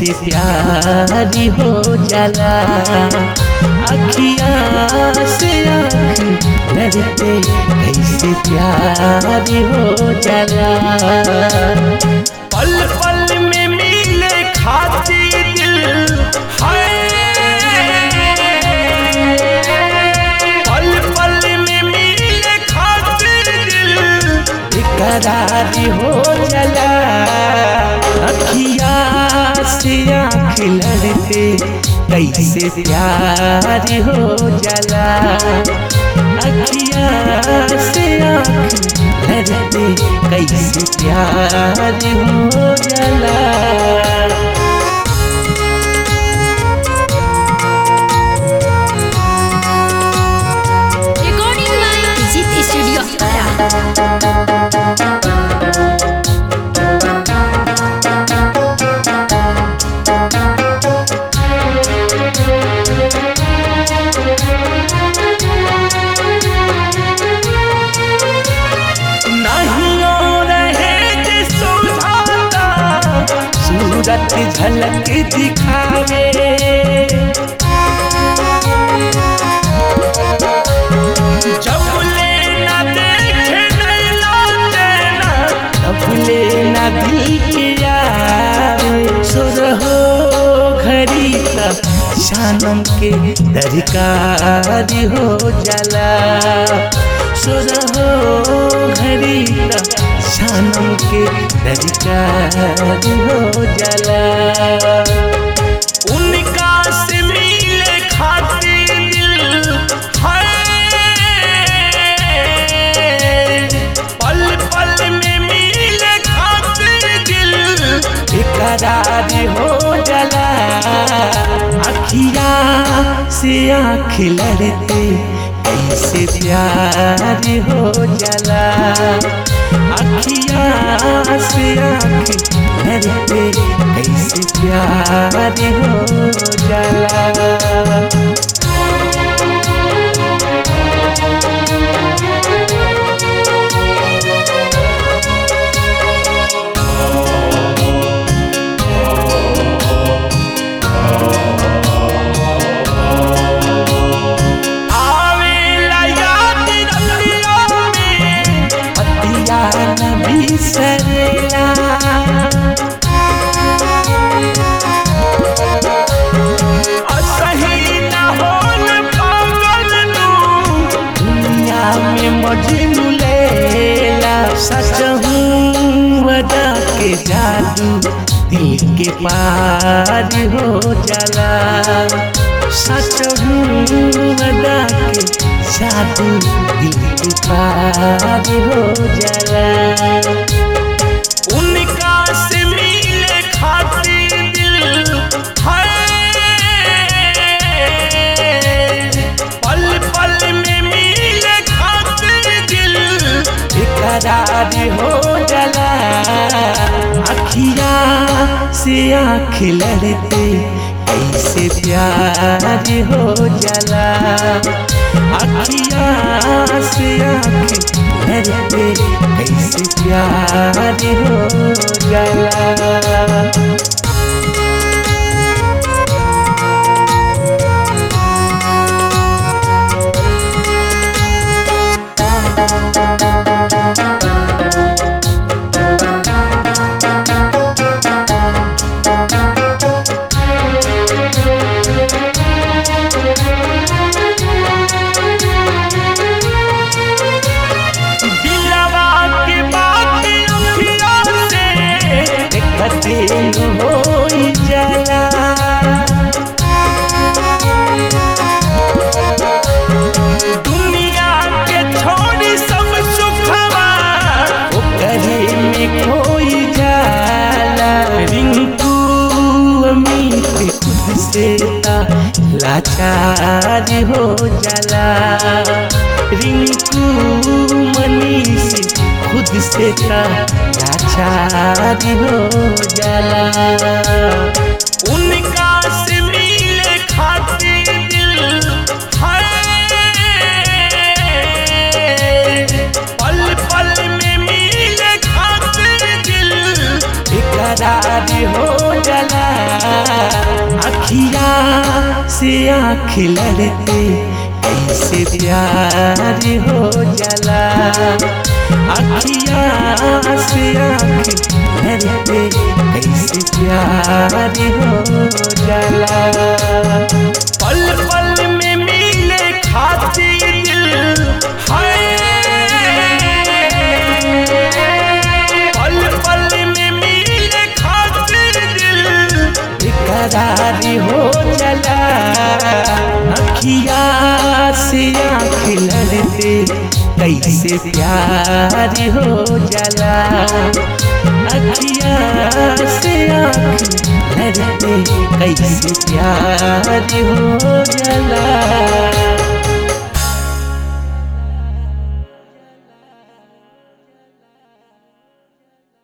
कैसे प्यारी हो जाला अखिया से आँख लड़ते कैसे प्यारी हो जाला पल पल में मिले खाती दिल है पल पल में मिले खातिर दिल बेकरारी हो जला अखिया से आँख लड़ते कैसे प्यार हो जला अखिया से आँख लड़ते कैसे प्यार हो जला Recording by Digit Studio Para. नहीं रहे जे सुझाता सूरत झलक दिखावे जब लेना देखे नैना चैना तब लेना दिल के आवे सुर हो घड़ी का शानम के दरकार हो जाला सुर हो घड़ी का शानम के दरकार हो जाला उनका से मिले खातिर दिल है पल पल में मिले खातिर दिल बेकरार हो जला अखिया से आँख लड़ते कैसे प्यार हो जला अखिया से आँख लड़ते कैसे प्यार हो जला आवेला याद रतियों में पतिया न बिसरेला असही न होन पागल नू दुनिया में मजनू लेला सच हूँ वदा के जादू दिल के पार हो जाला सच हूँ वदा के जादू दिल के पार हो जाला उनका से मिले खातिर दिल है पल पल में मिले खातिर दिल बेकरार हो जला अखिया से आँख लड़ते कैसे प्यार हो जला अखिया से आँख लड़ते कैसे प्यार हो जला दिलवा के बात अखिया से देखते हो जला दुनिया के छोड़ी सब सुखवा ओकरे में खोई जाला रिंकू अमित खुद से ता लाचार हो जाला रिंकू मनीष खुद से ता लाचार हो जाला उनका से मिले खातिर दिल है पल पल में मिले खातिर दिल बेकरार हो जला से आँख लड़ते कैसे प्यार हो जाला अखिया से आँख लड़ते कैसे प्यार हो जाला पल पल में मिले खातिर दिल हाय पल पल में मिले खातिर दिल बेकरारी हो चला अखिया से आँख लड़ते कैसे प्यार हो जाला अखिया से आँख लड़ते कैसे प्यार हो जाला